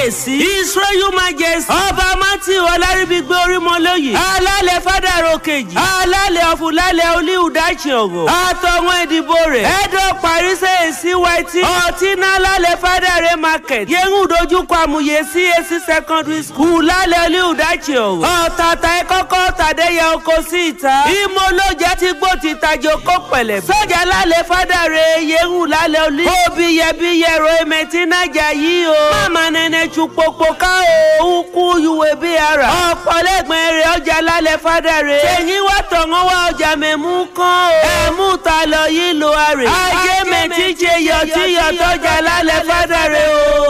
kábíyèsí israel majesty ọba matthew ọlárìbígbé orímọlóyè alálẹ̀ fádàrọ kejì alálẹ̀ ọ̀fùlálẹ̀ olíhùdájì ọ̀gọ̀ àtọ̀wọ̀n ìdìbò rẹ̀ ẹ̀dọ̀ parísẹ̀ èsì wáìtì ọ̀tínà alálẹ̀ fádàrẹ market yẹ̀hún dojúkọ àmúyẹ cac secondary school lálẹ̀ olíhùdájì ọ̀gọ̀ ọ̀tàtà ẹ̀kọ́kọ́ tàdéyà oko sí ìta ìmọ̀lójà ti gbó ti tajọ kó pẹ̀lẹ̀ sọ́jà lálẹ́ fádàrẹ yẹ̀hún lálẹ́ olí òbí yẹbi yẹ̀rọ ẹ̀mẹ̀tì nájà yìí o máma nẹnẹ tún popo ká o kú yuwe bí ara ọ̀pọ̀lẹ́gbẹ̀ẹ́ rẹ̀ ọjà lálẹ́ fádàrẹ ṣèyí wà tọ̀wọ́n wá ọjà mẹ́mú kan o ẹ̀mú ta lọ yìí lo àrè ajé mẹ́tí ṣe yọtí yọtọ́jà lálẹ́ fádàrẹ o.